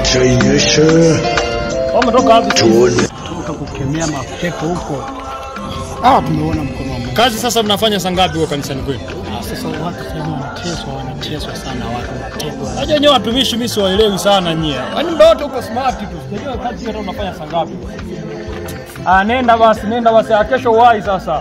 Acha inyeshe Umetoka wapi? tuone. toka kukemea mapepo huko. Ah, tumeona mkono wa Mungu. Kazi sasa mnafanya saa ngapi huko kanisani kwenu? Ah, Sasa watu sasa hivi wanateswa, wanateswa sana watu wanatekwa. Najua nyewe watumishi mimi siwaelewi sana nyie. Yaani muda wote uko smart tu. Sijajua kazi hata unafanya saa ngapi. Ah, nenda basi, nenda basi. Ah, Kesho uwai sasa.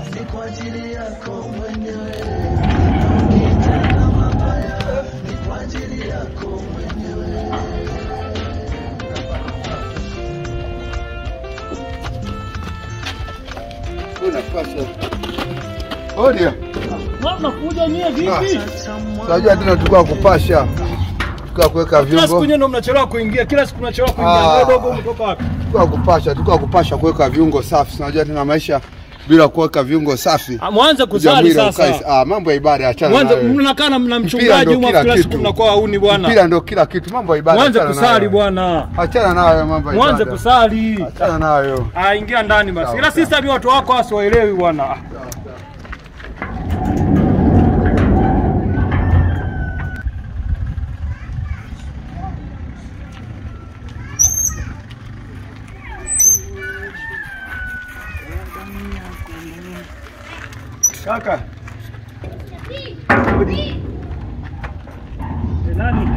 Odia, Mnakuja nyie vipi? unajua tena tulikuwa kupasha, tulikuwa kuweka Kila siku viungo, nyie ndio mnachelewa kuingia. Kila siku mnachelewa kuingia. Ah. Wewe dogo umetoka wapi? tulikuwa kupasha, tulikuwa kupasha kuweka viungo safi. Unajua tena maisha bila kuweka viungo safi. Ah, Mwanze kusali Jamii sasa. ukae- Ah, mambo ya ibada achana Mwanze nayo. mnakaa na mna Mpira mchungaji ndio huko kila kila siku kitu. mnakuwa hauni bwana. Mpira ndio kila kitu, mambo ya ibada. Mwanze achana kusali nayo. bwana. Achana nayo mambo ya Mwanze ibada. kusali. Achana nayo. Ah, ingia ndani basi. Sawa, Ila sawa. sisi ni watu wako wasiwaelewi bwana. Ah. Kaka, Nani?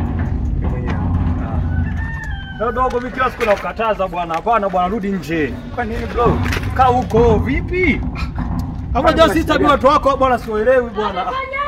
Leo dogo mimi kila siku nakukataza bwana. Hapana bwana, rudi nje. kwa nini bro? Kaa huko vipi? Hapo ndio sisi tabii watu wako bwana siwaelewi bwana.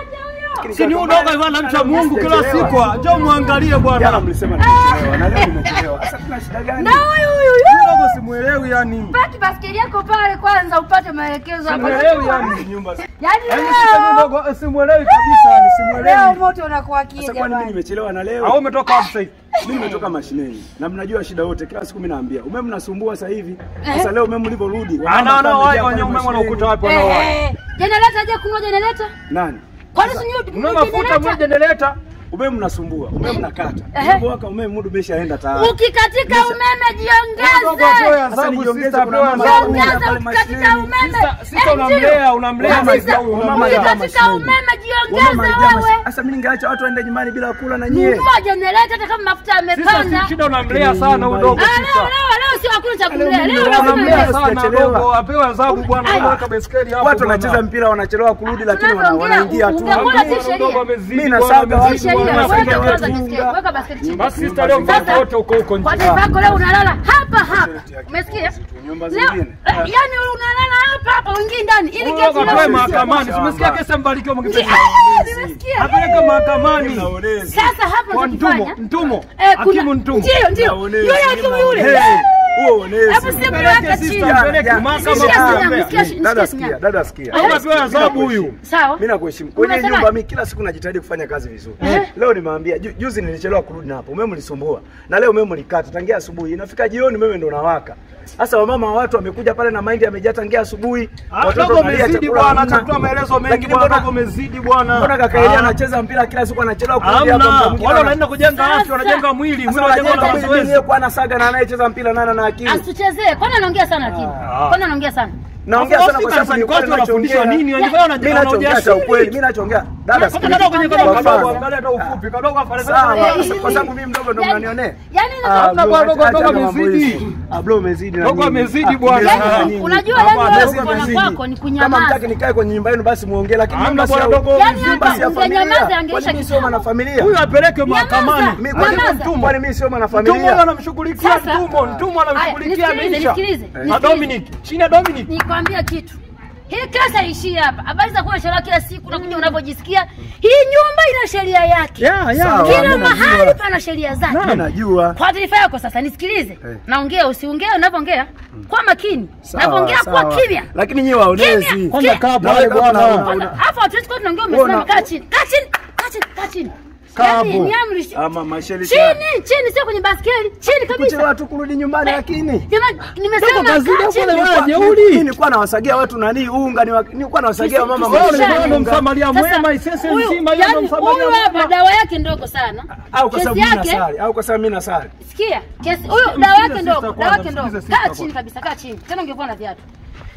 Si ni udogo hivyo na mcha Mungu kila siku. Njoo muangalie Jana bwana. mlisema nimechelewa na leo nimechelewa. Sasa tuna shida gani? Na huyu huyu Udogo simuelewi yani. paki baskeli yako pale kwanza upate maelekezo hapa. Simuelewi yani. Nyumba. Yaani Yaani sisi leo udogo eh, simuelewi kabisa yani leo simuelewi. moto unakuwa kie Sasa kwa nini jamani. nimechelewa na Au leo? umetoka wapi sasa hivi? Mimi nimetoka mashineni na mnajua shida wote, kila siku mimi naambia umeme mnasumbua sasa hivi. Eh. Sasa leo umeme ulivyorudi, wamama Ana ana kama wao wamejaa wenye pale umeme mashineni. wanakuta wapi Eh, wanao wao? eh, Jenereta je kungoja jenereta? Nani? Kwani si nyuti Mna mafuta mwe generator. Umeme mnasumbua, umeme mnakata. Eh. Ulipowaka umeme muda umeshaenda tayari. Ukikatika umeme Dogo atoe jiongeze. Sasa adhabu nijiongeze, sister kuna atoe mama adhabu. zangu Jiongeze pale ukikatika mashineni. umeme. Sister- sister Eh, unamlea, ndio. unamlea Eh, maisha sister, huyu, unamlea. Ukikatika mashineni. umeme Wamama jiongeze alijaa wewe. mashi- Sasa mimi ningeacha watu waende nyumbani bila kula na nyie. Nunua jenereta hata kama mafuta Sasa yamepanda. si shida unamlea sana huyu dogo Ah, leo sister. leo leo sio hakuna cha kumlea. Leo Leo mimi lazima Unamlea Leo mlea. sana sijachelewa. dogo, apewe adhabu bwana, Ai. weka baiskeli hapo. Watu bwana. wanacheza mpira wanachelewa kurudi, lakini wana- Tunapoongea, wanaingia tu. ungekuwa Hamna. si sheria. Dogo amezidi Mimi bwana, nasaga amezidi watu Sheria, bwana. wana- weka wanapiga kwanza watu. baskeli, weka baskeli chini. Basi sister leo mtoto Sasa- wote uko huko nje. Kwa taarifa yako leo unalala hapa hapa. Umesikia? Nyumba Leo zingine. eh, yani unalala hapa hapa uingii ndani ili Huyo kesi akapewe leo. mahakamani. Umesikia kesi mbarikiwa mkipesa. Ah, Nimesikia. Apeleke mahakamani. Naonezi. Sasa hapa Kwa Ntumo, unachofanya Ntumo. eh, kuna Hakimu Ntumo. ndio ndio Naonezi. yule hakimu yule. Hey, huo uonezi. Hebu simu yake chini. sister, peleke Ya, mahakama Sikia kwa sinya, mbea. msikia shi- Dada msikia sikia, sinya. dada sikia. Au apewe adhabu huyu. Sawa. Mimi nakuheshimu. Kwenye Unasema- nyumba mimi kila siku najitahidi kufanya kazi vizuri. Leo nimeambia ju, juzi nilichelewa kurudi na hapo. Umeme ulisumbua. Na leo umeme ulikata tangia asubuhi. Inafika jioni umeme ndo unawaka. Sasa wamama wa watu wamekuja pale na mahindi yamejaa tangia asubuhi. Ah, Dogo wanalia umezidi chakula bwana, hamna. chakua maelezo mengi Lakini bwana, mbona- dogo umezidi bwana. Mbona kaka Elia Ah. anacheza mpira kila siku anachelewa kurudi hapo Hamna, muda mwingine wale ana- wanaenda kujenga Sasa- afya, wanajenga mwili, mwili Sasa wanajenga wanajenga na mwili mazoezi. mwenyewe kwa anasaga na anayecheza mpira nana na akili. Asituchezee. Kwani anaongea sana lakini? Kwani anaongea sana? Naongea Sasa sana kwa wafika sababu ni kanisani kweli kwako wanafundishwa nachoongea. nini? Wanajifanya wana- Mimi nachoongea cha wanaojasiri. ukweli, mimi nachoongea. Dada Sasa kadogo kwenye sikiliza. kadogo Kwa kadogo, mfano. angalia hata ufupi, kadogo afanye Sawa, Eh, kwa- kwa sababu mimi mdogo ndo yani- mnanionea. yani Ah, Hamna bro, bwana, dogo, acha- dogo acha mambo amezidi. hizi. Ah, bro umezidi na Dogo nini? amezidi Ah, bwana. umezidi na Yani, nini? unajua Hapana, yani wewe dogo kupona amezidi. kwako ni Kama kunyamaza. mtaki nikae kwenye nyumba yenu basi muongee, lakini Hamna nyumba si bwana, ya- dogo Yani nyumba hapa si ya ungenyamaza, familia. angeisha Kwani mimi sio kitambo. mwanafamilia? Huyu apeleke mahakamani. Mimi Nyamaza. kwani Nyamaza. kwani mimi sio Mtumo mwanafamilia? anamshughulikia Sasa- Mtumo, Mtumo Aya, anamshughulikia nisikilize, Aisha. nisikilize, Na nisikilize. Dominic, chini ya Dominic. Nikwambia kitu. Hii kesa haishii hapa. Habari za kuwa sheria kila siku unakuja unavyojisikia. Hii nyumba ina sheria yake. Yeah, yeah. Sawa, Kila mimi mahali najua. pana sheria zake. Mimi najua. Kwa taarifa yako sasa nisikilize. Eh. Naongea usiongee unavyoongea. Kwa makini. Sawa, Unavyoongea kwa sawa. kimya. Lakini nyinyi waonezi. Kimya. Kwanza kaa Na pale wewe bwana. kama Kwanza, Hapo hatuwezi kuwa tunaongea Wewe umesimama una- kaa chini. Kaa chini. Kaa chini. Kaa chini. Kaa Yaani hapo. ni amri. Ama masheli Chini, chini sio kwenye baskeli. Chini kabisa. kuchelewa tu kurudi nyumbani lakini Jamani, nimesema Dogo kazidi kaa hapo chini. na wewe Mimi jeuri. nilikuwa nawasagia watu nani unga, niwa- nilikuwa nawasagia Tusi- mama tusi- Wewe mmoja tusi- ndo unga. msamaria Sasa, mwema, isese huyu- nzima yeye ndo yaani msamaria huyu hapa mwema. dawa yake ndogo sana. au kwa sababu Kesi mimi yake nasali au kwa sababu mimi nasali. sikia, kesi huyu dawa Msikize yake ndogo, sister dawa yake kwanza, ndogo. msikize sister Kaa kwanza. chini kabisa, kaa chini. Tena ungekuwa na viatu.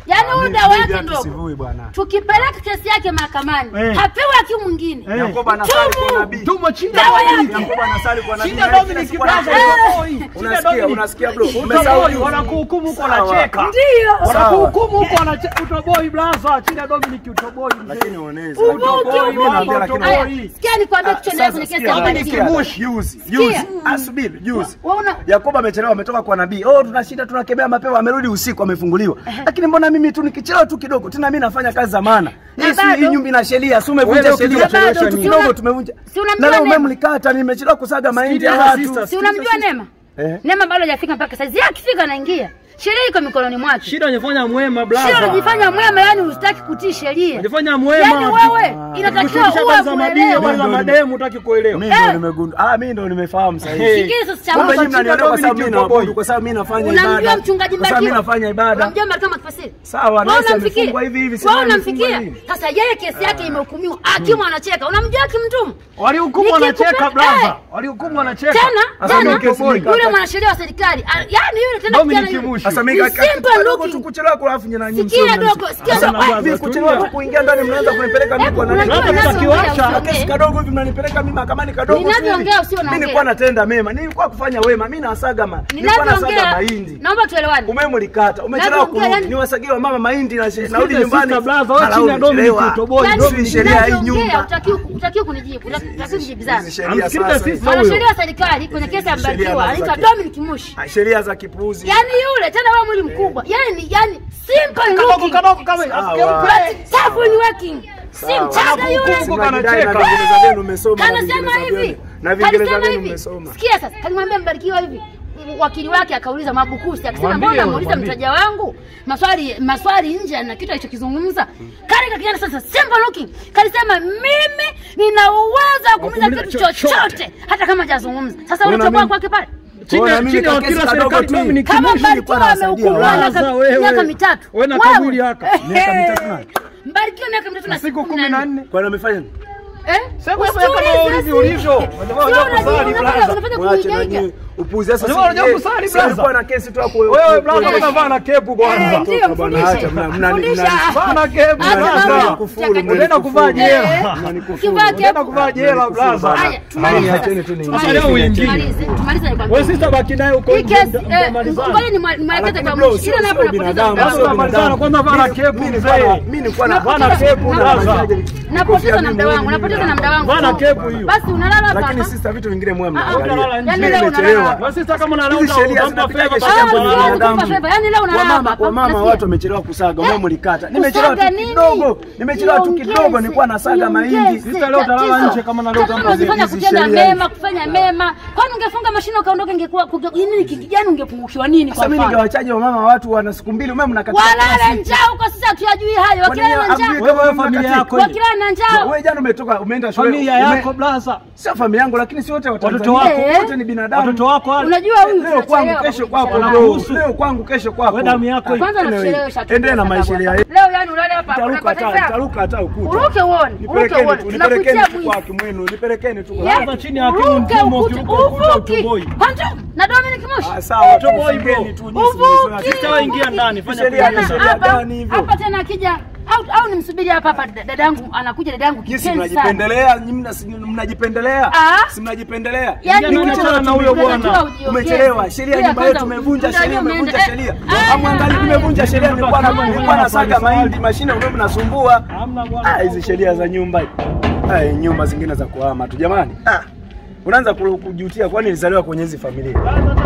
Yaani huyu Mimi- dawa mimi yake hata ndogo. sivui bwana. Tukipeleka kesi yake mahakamani, Eh. hapewi hakimu mwingine. Eh. Yakobo anasali kwa nabii. Tumo chini Dawa yake. Yakobo anasali kwa nabii. Shida na Dominic kila siku Braza anasema- utoboi. Shida Unasikia, Dominic. unasikia bro? Utoboi, Umesahau wanakuhukumu huko Sawa. wanacheka. Ndio. Wanakuhukumu huko wanacheka. Utoboi Braza, Shida Dominic utoboi. mzee. Lakini uonezi. Uvuki, Mimi naambia uvuki. lakini Aya, Sikia nikwambie kichwa kwenye kesi ya Dominic ubatizo. Mushi. Juzi, Sikia. juzi. Asubiri, juzi. Wewe una Yakobo amechelewa, ametoka kwa nabii. Oh, tunashinda tunakemea mapema, amerudi usiku, amefunguliwa. Lakini mbona mimi tu nikichelewa tu kidogo, tena mimi nafanya kazi za maana. Na Hii si bado- hii nyumba ina sheria, si Wewe umevunja ndio sheria. ukichelewesha Kidogo nini? kidogo tumevunja. Si unamjua Na leo Neema? umemlikata, nimechelewa kusaga mahindi ya Sikiza, watu. sister. si unamjua Neema? Eh. Neema bado hajafika mpaka saizi. Yeye akifika anaingia. Sheria iko mikononi mwake. Shida unajifanya mwema Sio Braza. unajifanya mwema, yani hustaki kutii sheria. Unajifanya mwema. Yaani wewe inatakiwa Kushukisha uwe kazi za madini, mwelewa. kazi za mademu hutaki kuelewa. Mimi ndo nimegundua. Ah, mimi ndo nimefahamu sasa hivi. Sikia sasa cha Kumbe Mungu. nyinyi mnanielewa kwa sababu mimi Dominic naabudu, Utoboi. kwa sababu mimi nafanya ibada. Unamjua mchungaji Kwa sababu mimi Mbarikiwa? nafanya ibada. Unamjua Mbarikiwa Makifasiri? Sawa, Wewe nasi unamfikia? amefungwa hivi hivi, si Wewe nani amefungwa unamfikia? nini? Sasa yeye kesi yake imehukumiwa. Hakimu anacheka. Unamjua hakimtumu? Walihukumu Nikikupe- wanacheka Eh. Braza. Walihukumu wanacheka. Tena Sasa tena ndio kesi yule nikata. mwanasheria wa serikali ah, yani yule tena Dominic kijana yule. Mushi. Sasa Ni mimi kaka simple kidogo tu looking. kuchelewa kwa afu nyinyi nyinyi Sikia msio dogo, sikia Sasa dogo. na- Ah, mimi kuchelewa tu kuingia ndani mnaanza kunipeleka mimi kwa nani? Unajua Labda ninavyoongea tutakiwacha. usiongee. Kesi kadogo hivi mnanipeleka mimi mahakamani kadogo. tu hivi. Ninavyoongea usio Mimi naongea. nilikuwa natenda mema, nilikuwa kufanya wema, mimi nasaga ma. Nilikuwa nasaga Ninavyoongea, mahindi. naomba tuelewane. Umemlikata, umechelewa Ninavyoongea, kurudi. yani- Niwasagie wa mama mahindi na narudi Sikiza, nyumbani. sister Braza, wewe Mara chini ya Dominic umechelewa. Utoboi. Yaani, Dominic sheria hii ninavyoongea, nyumba. hutakiwi hutakiwi kunijibu, hutakiwi kujibizana. Hizi sheria Amsikilize sasa. sisi. hizi. Mwanasheria wa serikali kwenye kesi ya Sheria Mbarikiwa za anaitwa ki- Dominic Mushi. Ah, Sheria za kipuuzi. Yaani yule tena wewe mwili mkubwa. Yaani yani simple Kadogo looking. kadogo kama Sawa. asikeupe. Tough in working. Si Sawa. mchanga yule. Huko Mnajidai na kanacheka. Viingereza vyenu mmesoma na Kanasema Viingereza hivi. vyenu. Na Viingereza Kalisema vyenu hivi. mmesoma. Sikia sasa, kalimwambia Mbarikiwa hivi. Wakili wake akauliza Mabukusi akisema Mwambie, mbona muuliza mwambie. mteja wangu maswali maswali nje na kitu alichokizungumza. Kale kakijana sasa simple looking. Kalisema mimi nina uwezo wa kuuliza Wakuuliza kitu chochote. chochote hata kama hajazungumza. Sasa Wewe na unatoboa mimi- kwake pale. Chini Bora ya mimi chini ya kakesi wakili wa kadogo serikali tu. Dominic Kama Mushi. nilikuwa Mbarikiwa nawasaidia amehukumiwa watu. miaka Sasa wewe- miaka mitatu. wewe na Wewe. kaburi haka. Miaka mitatu na- Mbarikiwa miaka mitatu na Siku kumi na nne. Kwani amefanya nini? Eh? Sasa wewe Usiulize kama ulivyo sisi. ulivyo. Sio Unajua unajua, kusali unafanya- Braza. unafanya Mwache na kunigeuka. nyinyi upuzi. Sasa Unajua unajua kusali, si brother? alikuwa na kesi tu hapo. Wewe Braza Eh. unavaa na kepu Eh, kwanza. ndio, Toka bwana, mfundishe. acha, mna- mna- Mfundishe. mna- Vaa na kepu Acha Braza. mambo. Kufuru, Chaka- Unaenda kuvaa jela. Ukivaa Unaenda kepu. kuvaa jela Braza. Haya, tumalize Haya, sasa. acheni tu niingie. Tumalize. Sasa leo uingie. Tumalize, tumalize nikwambie. Wewe sister baki naye huko Hii nje, kesi, mta- eh, mtamalizana. ngoja nimwa- nimwelekeze Lakini kwa bro, mwisho. sio- Ile napo sio napoteza binadamu, muda Sasa sio wangu. tunamalizana kwanza vaa na kepu Mimi nilikuwa na- mzee. mimi nilikuwa na- Vaa na kepu Braza. Napoteza na muda wangu, napoteza na muda wangu. Vaa na kepu hiyo. Basi unalala hapa Lakini hapa. sister, vitu vingine mwe Ah, mnaangalia. utalala nje. Yaani Mimi leo nimechelewa. unalala hapa. Wewe sister kama unalala Hizi sheria utampa zinapitaje favor sheria Ah, za siwezi binadamu? kukupa favor. Yaani leo unalala Wamama, hapa. wamama Nasikia. watu wamechelewa kusaga, Eh, wewe mlikata. Nimechelewa tu kusaga nini? kidogo. Nimechelewa tu kidogo Niongeze, nilikuwa nasaga mahindi. niongeze. Sister, leo utalala Tatizo. nje kama na leo Kama utampa unazifanya hizi kutenda sheria mema, kufanya mema. Kwani ungefunga mashine ukaondoka ingekuwa kuge- nini kijani ungepungukiwa nini kwa Sasa mimi mfano? ningewachaje wamama watu wana siku mbili, umeme mnakataa. Walala njaa huko sisi hatuyajui hayo. Wakilala na njaa. Wewe wewe familia yako hiyo. Wakilala na njaa. Wewe jana umetoka umeenda shule. Familia ume- yako Braza. Sio familia yangu lakini si wote wa Watoto Tanzania. wako. Wote ni binadamu. Watoto wako wale. Unajua huyu Leo kwangu tunachelewa kesho kwako kabisa. bro. Wanakuhusu. Leo kwangu kesho kwako. Wewe damu yako hiyo. Kwanza Anyway, nakuchelewesha tu. endelea na kwa maisha sababu ya hapa. Leo yani ulale hapa. Taruka unapata hata fea. taruka hata ukuta. Uruke uone, uruke Nipelekeni uone. tu, nipelekeni Tunakutia tu kwa mwizi. hakimu wenu, nipelekeni tu kwa Yes, Hapa chini ya hakimu uruke mkuu, ukuta, ukiruka ukuta uvuki. utoboi. Kwanza na Dominic Mushi. Ah, sawa. Utoboi, bro. Tufungeni tu jinsi mlizoea. Uvuki. Sister wewe ingia ndani, fanya Sheria kulia. ni sheria Hapa gani hivyo? hapa tena akija au au nimsubiri hapa hapa dada yangu anakuja dada yangu Jinsi kipenzi sana. mnajipendelea, nyinyi mna- si- mnajipendelea. Ah. Si mnajipendelea. Yaani Ingia wewe ndani, achana na huyo unatakiwa bwana. ujiongeze. Umechelewa. Sheria Ila nyumba kwanza yetu umevunja unajua sheria, umevunja umeenda- sheria. Eh, Amwangalie aya, nimevunja sheria, nilikuwa na Aya. nilikuwa nasaga mahindi, mashine umeme mnasumbua. Hamna bwana. Ah, hizi sheria za nyumba. Ah, nyumba zingine za kuhama tu jamani. Ah. Unaanza ku- kujutia kwani nilizaliwa kwenye hizi familia.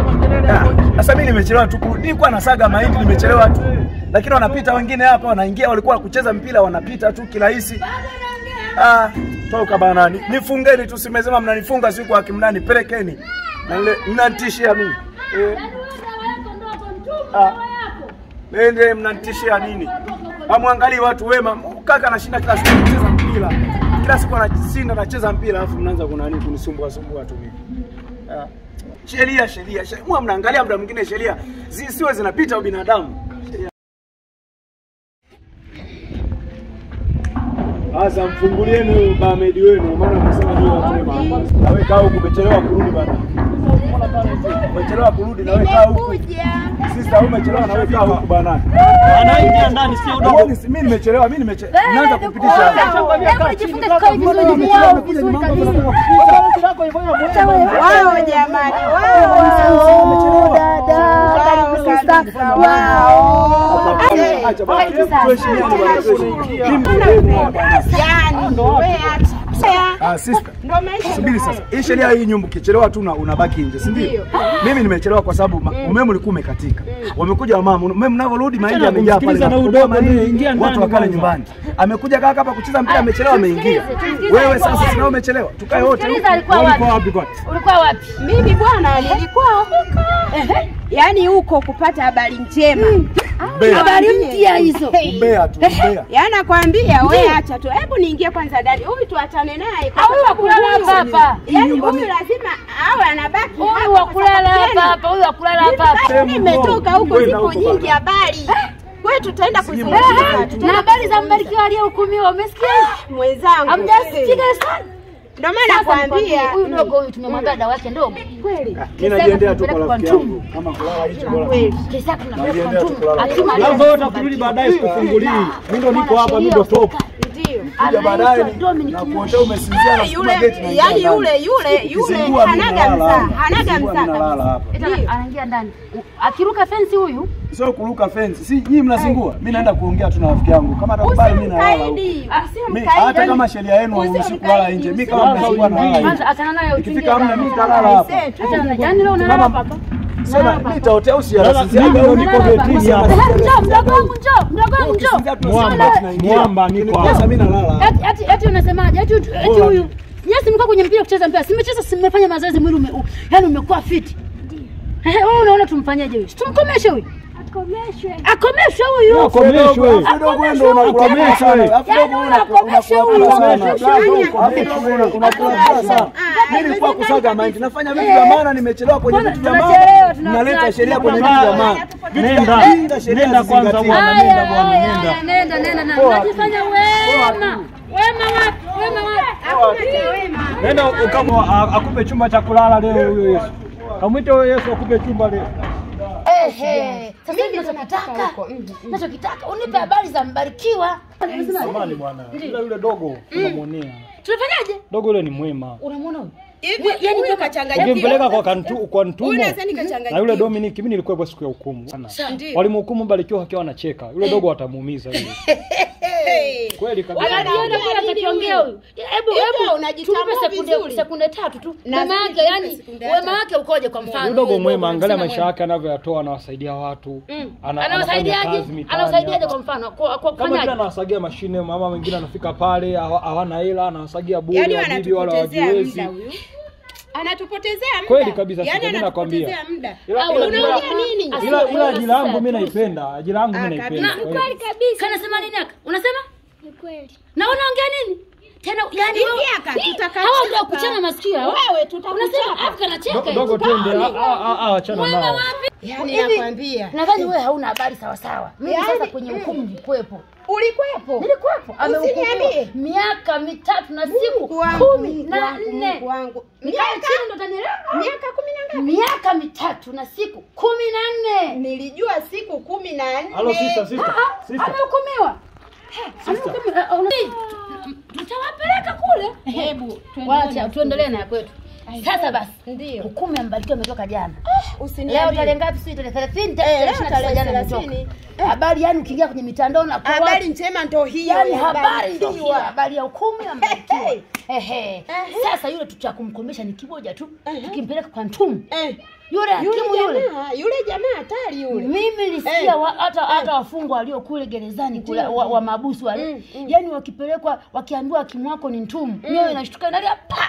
Ah, Sasa mimi nimechelewa tu, ku- nilikuwa nasaga mahindi nimechelewa tu. Lakini wanapita wengine hapa wanaingia walikuwa kucheza mpira wanapita tu kirahisi. Ah, toka bana. Ni- Nifungeni tu simesema mnanifunga siku akimnani pelekeni. Na ile mnanitishia mimi. Eh, Yaani wewe dawa yako ndogo, mtupu Ah. dawa yako. nende mnanitishia nini? Hamwangalii watu wema. Kaka anashinda kila siku kucheza mpira. Kila siku anashinda anacheza mpira alafu mnaanza kuna nini kunisumbua sumbua tu mimi. Ah. Sheria sheria. sheria. Mwa mnaangalia muda mwingine sheria zisiwe zinapita ubinadamu. Sheria. Sasa mfungulieni huyo bamedi wenu maana mnasema ni watu wema. Na wewe kaa huku umechelewa kurudi bana. Umechelewa kurudi na wewe kaa huku. Sister, umechelewa na wewe kaa huku bwana. Anaingia ndani sio udogo. Mbona mimi nimechelewa? Mimi nimechelewa. Naanza kupitisha. Hebu nijifunze kukaa vizuri mwao vizuri kabisa. Wao jamani, wao dada, wao Acha bwana. Tuheshimiane bwana. yani, wewe acha Ah, sister. ndo maisha. Subiri sasa. Hii sheria hii nyumba ukichelewa tu una- unabaki nje, si ndio? Mimi nimechelewa kwa sababu ma- umeme ulikuwa umekatika. Wamekuja wamama, umeme mnavyorudi mahindi Achana yamejaa pale. kumsikiliza na na udogo, mahindi, ndio, ingia ndani Watu wakale kwanza. nyumbani. Amekuja kaka hapa kucheza mpira amechelewa ameingia. Wewe sasa sina umechelewa. Tukae wote. Sikiliza, alikuwa Walikuwa wapi? wapi kwani? Ulikuwa wapi? Mimi bwana nilikuwa huko, yaani huko kupata habari njema. Habari mpya hizo. Umbea tu, umbea. Yaani nakwambia wewe acha tu. Hebu niingie kwanza ndani. Huyu tuachane naye kwa Au wa sababu kulala huyu- hapa hapa. Yaani huyu lazima awe anabaki Huyu hapa wa kwa kulala sababu hapa tena- hapa, huyu wa kulala hapa hapa. Mimi nimetoka huko Kwenda zipo huko nyingi bana. habari. Wewe tutaenda Eh, kuzungumza Na habari za mbarikiwa aliyehukumiwa umesikia? mwenzangu. Hamjasikia sana. Ndio maana nakwambia huyu dogo huyu tumemwambia dawa yake ndogo. kweli. Mimi najiendea tu kwa Kupeleka rafiki kwa yangu. Kama kulala hicho bora. Kweli. Kesa tunapeleka Najiendea tu kwa kulala. mtume. Akima Labda wewe utakurudi baadaye sikufungulii. Mimi ndo niko hapa, mimi ndo top. Ndio. Kuja baadaye Anaitwa ni- Dominic na Moshi. kuotea umesinzia na Yule super gate na yani yule yule yule Kizingua mimi hanaga nalala msaa, hapa. hanaga Kizingua msaa mimi nalala kabisa. hapa. Eti ana- anaingia ndani. Akiruka fensi huyu Sio kuruka fence. Si nyinyi mnazingua. Mimi naenda kuongea tu na rafiki yangu. Kama atakubali mimi nalala huko. Usimkaidi, Mimi usimkaidi. hata kama sheria yenu hairuhusu kulala nje. Mimi kama mnazingua nalala kwanza nje. achana nayo Ikifika hamna mimi nitalala hapa. Achana nayo. Yaani leo unalala hapa hapa. Sema mimi nitaotea Sasa usiara. mimi ndo niko getini hapa. Njoo mdogo wangu njoo, mdogo wangu njoo. Mwamba, mwamba niko Sasa hapa. mimi nalala. Eti eti eti unasemaje? Eti eti huyu. Yes, mlikuwa kwenye mpira kucheza mpira. Simecheza simefanya mazoezi mwili ume, u- yaani umekuwa fit. Ehe, wewe unaona tumfanyaje huyu? Tumkomeshe huyu. Akomeshwe. Akomeshwe huyu. Akomeshwe. Kidogo wewe ndio unakula Akomeshwe. sana. Alafu Yaani kidogo unakomesha unakula huyu. sana. Akomesha Alafu huyu. kidogo unakula sana. Mimi nilikuwa kusaga mahindi. Nafanya vitu vya maana nimechelewa kwenye Kwanza vitu vya tunachelewa, maana. tuna- Mnaleta tuna- sheria kwenye tuna- vitu vya maana. Vitu vya Nenda. kijinga sheria Nenda kwanza zizingatiwe. bwana. Haya, Nenda bwana, haya, nenda. haya, nenda nenda na. Unajifanya wema. Wema wapi? Wema wapi? Nenda kama a- akupe chumba cha kulala leo huyo Yesu. Kamwite huyo Yesu akupe chumba leo. Ehe. Sasa hivi nachokitaka. Nachokitaka unipe habari za Mbarikiwa. Samani bwana. Yule yule dogo tunamwonea. Tunafanyaje? Dogo yule ni mwema. Unamwona huyu? Hivi yani huyu kachanganyikiwa. Ukimpeleka kwa kantu, kwa ntumo Huyu nadhani kachanganyikiwa. na yule Dominic, mimi nilikuwepo siku ya hukumu. Ndio. Walimhukumu Barikiwa akiwa anacheka. Yule dogo atamuumiza yule. Hey. Kweli kabisa. Anajiona kule atakiongea huyu. Hebu Hivyo hebu unajitambua tupe sekunde vizuri. sekunde tatu tu. Na Wema zile wake tupe yani sekunde wema tatu. wake ukoje kwa mfano? Yule dogo huyu mwema, angalia msema maisha mwema. yake anavyoyatoa, anawasaidia watu. Ana- anafanya Anawasaidiaje? kazi mitaani Anawasaidiaje hapa. kwa mfano? Kwa kwa kama vile kufanyaje? anawasagia mashine, mama wengine anafika pale hawa- hawana hela, anawasagia bure, Yaani wabibi wala wanatupotezea wajiwezi. muda huyu. Anatupotezea muda. Kweli kabisa, Yaani sasa mimi nakwambia. anatupotezea muda. Ila- Au ila- unaongea ila- nini? Asi- Ila ila wewe ajira yangu sasa, mimi tu. naipenda, ajira yangu mimi Ah, naipenda. kabisa. Kwa hiyo- kabisa. Kanasema nini aka? Unasema? Ni kweli. Na unaongea nini? Tena yani Hivi wewe aka, Hii, tutaka hawa ndio chapa. kuchana masikio hao. Wewe tutakuchapa. Unasema Afrika anacheka. Do- Dogo twende, ah, ah, ah, achana Mwema nao. wapi? Yaani Hivi, nakwambia. Nadhani wewe hauna habari sawa sawa. Mimi Yaani, sasa kwenye hukumu nilikuwepo. Ulikuwepo? Nilikuwepo. Amehukumiwa Usiniambie. miaka mitatu na siku Mungu wangu, kumi Mungu na wangu, nne. Mungu wangu. Nikae chini ndo utanielewa. Miaka kumi na ngapi? Miaka mitatu na siku kumi na nne. Nilijua siku kumi na nne. Halo sister, sister, Ah, sister. Amehukumiwa. Amehukumiwa. Ah, una- Tutawapeleka kule. Hebu Wacha tuendelee na ya kwetu. Sasa basi, Ndio. hukumu ya Mbarikiwa imetoka jana. Leo Usiniambie. tarehe ngapi? Sio tarehe 30, Eh, tarehe leo 29 tarehe jana 30. imetoka. Habari yani ukiingia kwenye mitandao na kwa Habari watu, njema ndo hiyo. yani ya habari ndio Mbarikiwa. hiyo, habari ya hukumu ya Mbarikiwa. Hey. Ehe. Sasa yule tutakumkomesha ni kimoja tu. Ehe. Tukimpeleka kwa ntumu. Eh, Yule hakimu Yule yule. jamaa, yule jamaa hatari yule. Mimi nilisikia Eh. wa- hata hata wafungwa walio kule gerezani kule wa, wa mabusu wale. Mm, mm. Yaani wakipelekwa wakiambiwa hakimu wako ni ntumu. Mimi inashtuka inalia pa.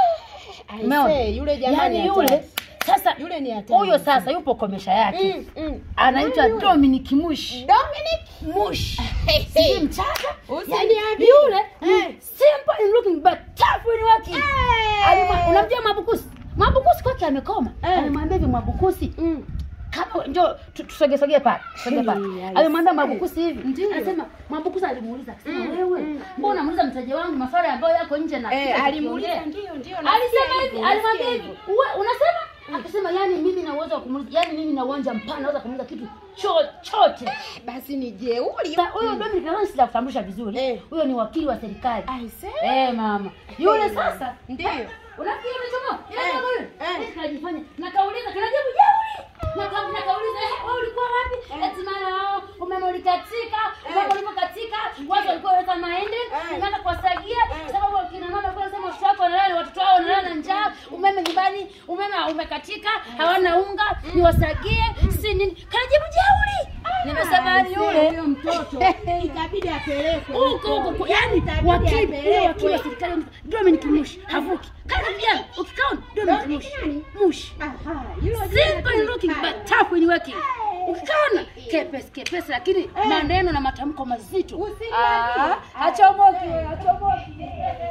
I Umeona? say, yule jamaa Yaani ni yule hatari. sasa Yule ni hatari. huyo sasa yupo komesha yake. Mm, mm. Anaitwa Dominic Mush. Dominic. Mush. Hey, Si hey. mchaka. Usiniambie. Yaani yule Eh. ni simple in looking but tough in working. Eh. Alima- Unamjua Mwabukusi? Mwabukusi kwake amekoma. Eh. Alimwambia hivi Mwabukusi, Mm. kama njoo tu- tusogesogee pale tusogee pale Mm, alimwambia I Mwabukusi hivi anasema Mwabukusi alimuuliza akasema wewe mbona unamuuliza mteja wangu maswali ambayo yako nje na Eh, kitu alimuuliza akiongea?" ndio ndio. alisema nasikia hivi hivyo, alimwambia nasikia hivi hivyo. "Uwe- unasema Akasema yani mimi na uwezo wa kumuuliza, yani mimi na uwanja mpana naweza kumuuliza kitu chochote. Basi ni jeuri. Sa- Huyo Dominic nadhani sitakutambulisha vizuri. Eh. Huyo ni wakili wa serikali. Aise. Eh, mama. Yule sasa Ndio. Unafikiri umechomoka? Yule Eh, kama yule. eh. Eh, tunajifanya. Nakauliza, tunajibu jeuri. Naka nakauliza, eh, wewe ulikuwa wapi? Eti mara wao umeme ulikatika, umeme ulipokatika, watu walikuwa wanaweka mahindi, nikaanza kuwasagia sababu kina mama walikuwa wanasema watoto wako wanalala, watoto wao wanalala na njaa, umeme nyumbani, umeme umekatika, hawana unga, niwasagie, si nini. Kanajibu jeuri. Nimesema yani yule Huyo mtoto ikabidi apelekwe huko huko kwa- yani wakili ule wakili wa serikali Dominic Mushi havuki kama vijana ukikaona Dominic Mushi Mushi Aha, hilo simple in looking but tough in working ukikaona kepesi kepesi lakini maneno na matamko mazito Usiniambie. Ah, hachomoki hachomoki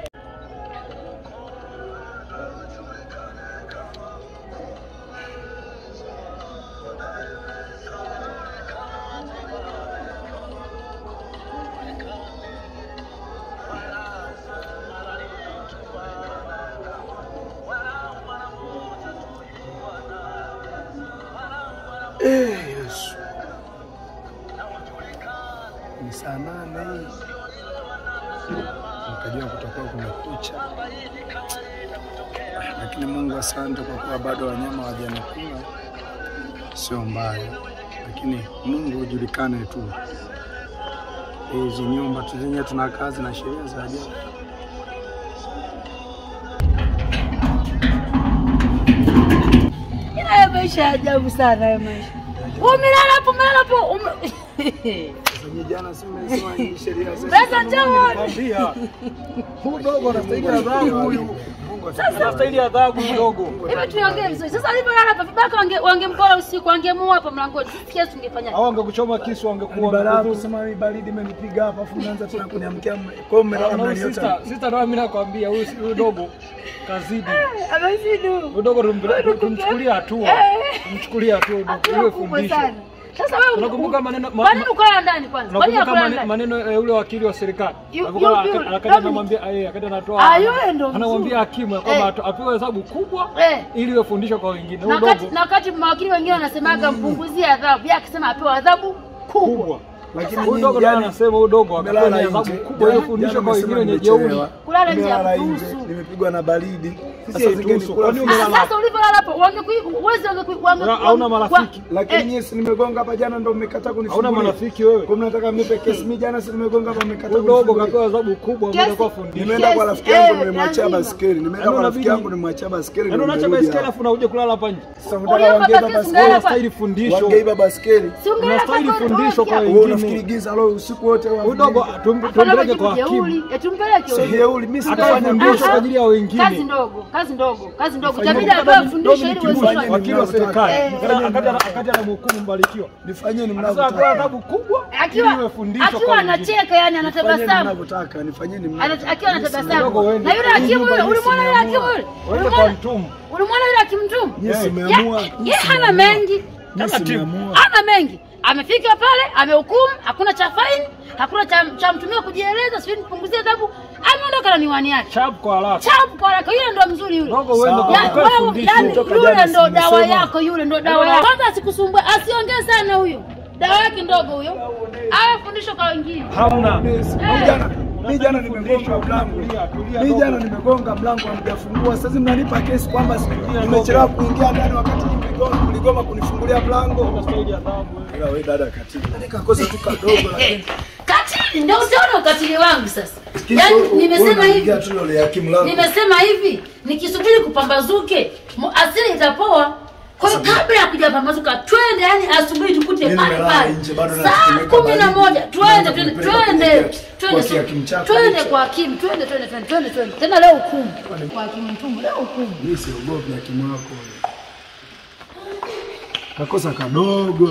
Yesu. Ni saa nane hii. Nikajua kutakuwa kumekucha, lakini Mungu asante kwa kuwa bado wanyama hawajanikula, sio mbaya, lakini Mungu ujulikane tu. Hizi nyumba tu zenyewe tuna kazi na sheria za ajabu. haya maisha ya ajabu sana haya maisha umelala hapo umelala hapo ume- Sasa jana si mmesema hii sheria zetu sasa njoo Kwambia. Huyu dogo anastahili adhabu huyu. Anastahili adhabu huyu dogo. Hivi tuongee vizuri. Sasa alivyolala hapa vibaka wange wangemkola usiku, wangemuua hapa mlangoni. Sisi kesi tungefanya. Au angekuchoma kisu Ni angekuwa balaa kusema hii baridi imenipiga hapa afu mnaanza tena kuniamkia kwa hiyo mmelala mnaniota. Sister, sister ndio mimi nakwambia huyu huyu dogo kazidi. Amesidu. Huyu dogo tumpeleke tumchukulie hatua. Tumchukulie hatua dogo. Iwe Hatua kubwa fundisho. sana. Sasa wewe Unakumbuka maneno ma- Kwa nini ukulala ndani kwanza? Kwa nini Unakumbuka ukulala mane- ndani? maneno ya yule wakili wa serikali Yu- Alikuwa yu- aka- yu- akaja Dominic. anamwambia eh, akaja anatoa Ah, yule ndo anamwambia mzuri. hakimu ya kwamba Eh. atu- apewe hesabu kubwa Eh. ili iwe fundisho kwa wengine. Na Huyu wakati dogo na wakati mawakili wengine wanasemaga mpunguzie adhabu, yeye akisema apewe adhabu kubwa. kubwa. Lakini Huyu nyinyi dogo ndio jana anasema huyu dogo akapewa mmelala adhabu nje. kubwa ili Jana- fundisho jana kwa mmesema wengine wenye jeuri. nimechelewa. Kulala nje Nimelala hakuruhusu. nje, nimepigwa na baridi. Sisi Sasa haituhusu. zingine Kwani kula- Ah, umelala Sasa ulivyolala hapo wangekui uwezi wangekui wange Una- hauna marafiki? Lakini Eh. nyinyi si nimegonga hapa jana ndo mmekataa kunifungulia. Hauna marafiki wewe? Kwa mnataka mnipe kesi mimi jana si nimegonga hapa mmekataa Huyu dogo kunifungulia. kapewa adhabu kubwa Kiasi- ambayo kwa fundisho. Nimeenda kwa Yes, rafiki yangu eh, nimemwachia lazima. baskeli. Nimeenda Yaani kwa rafiki unabidi- yangu nimemwachia baskeli. Yaani ndo unaacha nimerudi baiskeli hapa. afu unakuja kulala hapa nje. Sasa Uliopa unataka wangeiba baskeli, baskeli. ungeenda Unastahili fundisho. Wangeiba baskeli. Si ungeenda Unastahili kwa fundisho kwa Koroga. Wewe unafikiri wengine. giza leo usiku wote wa Huyu dogo tum- Hapana, tumpeleke majibu kwa hakimu. jeuri. Eh, tumpeleke Sio huyo. jeuri, mimi Atoe sitafanya fundisho mwisho. kwa ajili ya wengine. Kazi ndogo, kazi ndogo, kazi ndogo. Fanyeni Itabidi Kumbuka atoe Dominic- fundisho ili Dominic uweze Mushi, kufanya. wakili wa serikali Eh. Akaja- akaja akaja anamhukumu Mbarikiwa. Nifanyeni Sasa apewa mnavyotaka. adhabu kubwa ili Akiwa iwe fundisho akiwa kwa wengine. anacheka yani Nifanyeni anatabasamu. mnavyotaka. Nifanyeni Ana- mnavyotaka. Akiwa Mimi anatabasamu. Kidogo uende. Na yule Hii hakimu nyumba yule, mimi ulimwona yule hakimu simeamua. yule? Uende kwa Ulimwona- mtumu. Ulimwona yule hakimu mtumu? Nyinyi Eh. simeamua. Ye- ye hana mengi. Taratibu. Hana mengi. Amefika pale, amehukumu, hakuna cha faini, hakuna cha, cha mtumia kujieleza, sio nipunguzie adhabu. Ameondoka na miwani yake. Chap kwa haraka. Chapu kwa haraka, yule ndo mzuri yule. Dogo uende Sawa. kwa Ya- kupewa wewe, fundisho. yani Toka yule jana ndo dawa simesema. yako, yule ndo dawa yako. Kwanza asikusumbue, asiongee sana huyo. Dawa yake ndogo huyo. Awe fundisho kwa wengine. Hamna. Mimi jana mimi jana nimegonga mlango. Tulia, tulia, Mimi dogo. jana nimegonga mlango hamjafungua. Sasa mnanipa kesi kwamba si- nimechelewa kuingia ndani wakati nyinyi mligoma mligoma kunifungulia mlango. Unastahili adhabu. Ila wewe dada katili. Nikakosa tu kadogo lakini Katili ndio utaona ukatili wangu sasa. Kisha Yaani u- nimesema wewe hivi. unaingia tu ile ya kimlango. Nimesema hivi, nikisubiri kupambazuke, mu- asili itapoa. Kwa hiyo kabla ya kujapambazuka, twende yani asubuhi tukute Mimi pale nimelala pale. nje, bado Saa natetemeka kumi na baridi. moja, twende Naanza twende kunipeleka twende kwenye twende kwa kihakimu chako twende hicho. kwa hakimu, twende twende twende twende twende. Tena leo hukumu. Kwa hakimu mtumbo leo hukumu. Mimi siogopi hakimu wako. Kakosa kadogo.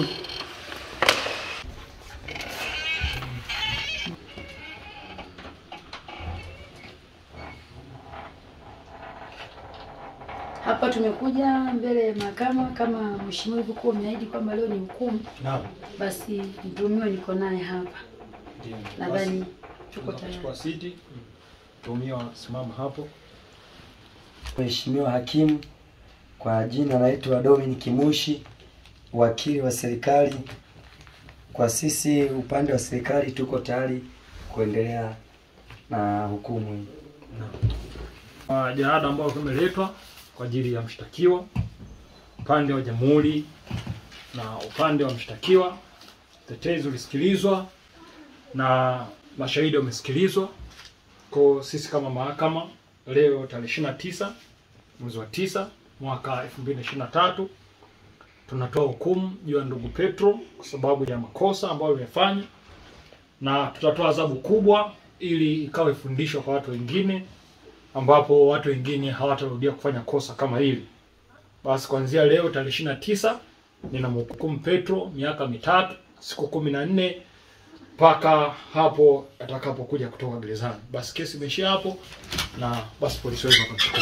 Hapa tumekuja mbele ya mahakama kama mheshimiwa ilivyokuwa umeahidi kwamba leo ni hukumu, Naam. basi mtuhumiwa niko naye hapa. Ndio. Nadhani tuko Basi, tayari. Chukua siti. Mtuhumiwa simama hapo. Mheshimiwa hakimu, Kwa jina naitwa Dominic Mushi, wakili wa serikali. Kwa sisi upande wa serikali tuko tayari kuendelea na hukumu hii. Uh, jalada ambayo imeletwa kwa ajili ya mshtakiwa upande wa jamhuri na upande wa mshtakiwa. Tetezi ulisikilizwa na mashahidi wamesikilizwa. Kwa sisi kama mahakama leo tarehe 29 mwezi wa tisa mwaka 2023 tunatoa hukumu juu ya ndugu Petro kwa sababu ya makosa ambayo amefanya, na tutatoa adhabu kubwa ili ikawe fundisho kwa watu wengine, ambapo watu wengine hawatarudia kufanya kosa kama hili. Basi kuanzia leo tarehe ishirini na tisa ninamhukumu Petro miaka mitatu siku kumi na nne mpaka hapo atakapokuja kutoka gerezani. Basi kesi imeishia hapo, na basi polisi wetu wakamchukua.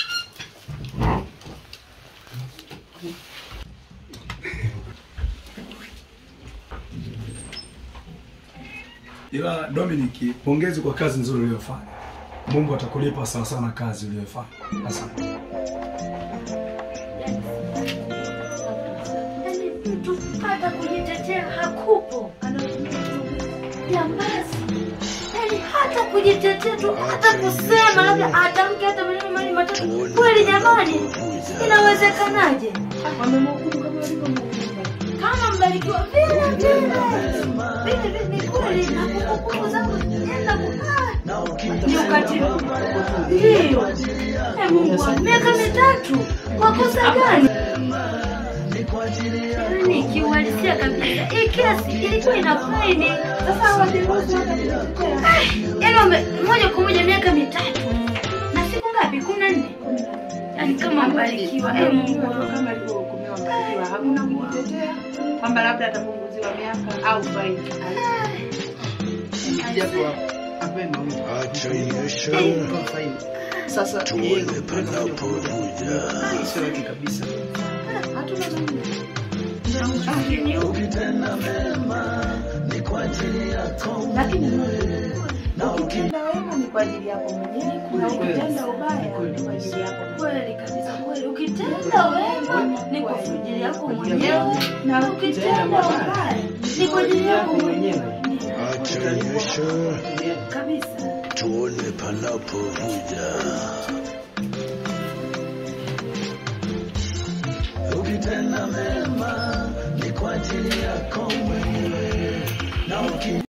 Ila Dominic, pongezi kwa kazi nzuri uliyofanya. Mungu atakulipa sawa sana kazi uliyofanya. Asante. Yaani mtu hata kujitetea hakupo, jambazi. Yaani hata kujitetea tu, hata kusema labda atamke hata maneno mawili matatu. Kweli jamani, inawezekanaje? Wamemhukumu kama walivyomhukumu. Kama mbarikiwa vile vile vile vile, ni kweli na kumbukumbu zangu nenda kukaa ni ukatili. Ndiyo. Eh, Mungu wangu, miaka mitatu kwa kosa gani? Yaani kiuhalisia kabisa, hii kesi ilikuwa ina faini. Sasa hawajaruhusu hata kujitetea. Yaani wame moja kwa moja miaka mitatu na siku ngapi? kumi na nne. Yaani kama mbarikiwa, eh, Mungu wangu. kama alivyohukumiwa Mbarikiwa, hakuna kujitetea kwamba labda atapunguziwa miaka au faini. japo apenda kwa faini. Sasa yeye sio yake kabisa. Hatuna namna. Lakini ukitenda wema ni kwa ajili yako mwenyewe na ukitenda ubaya ni kwa ajili yako Kweli kabisa, kweli. Ukitenda wema ni kwa ajili yako mwenyewe na ukitenda ubaya ni kwa ajili yako mwenyewe. Ndiyo, kabisa. tuone panapovuja. Ukitenda mema ni kwa ajili yako mwenyewe na uki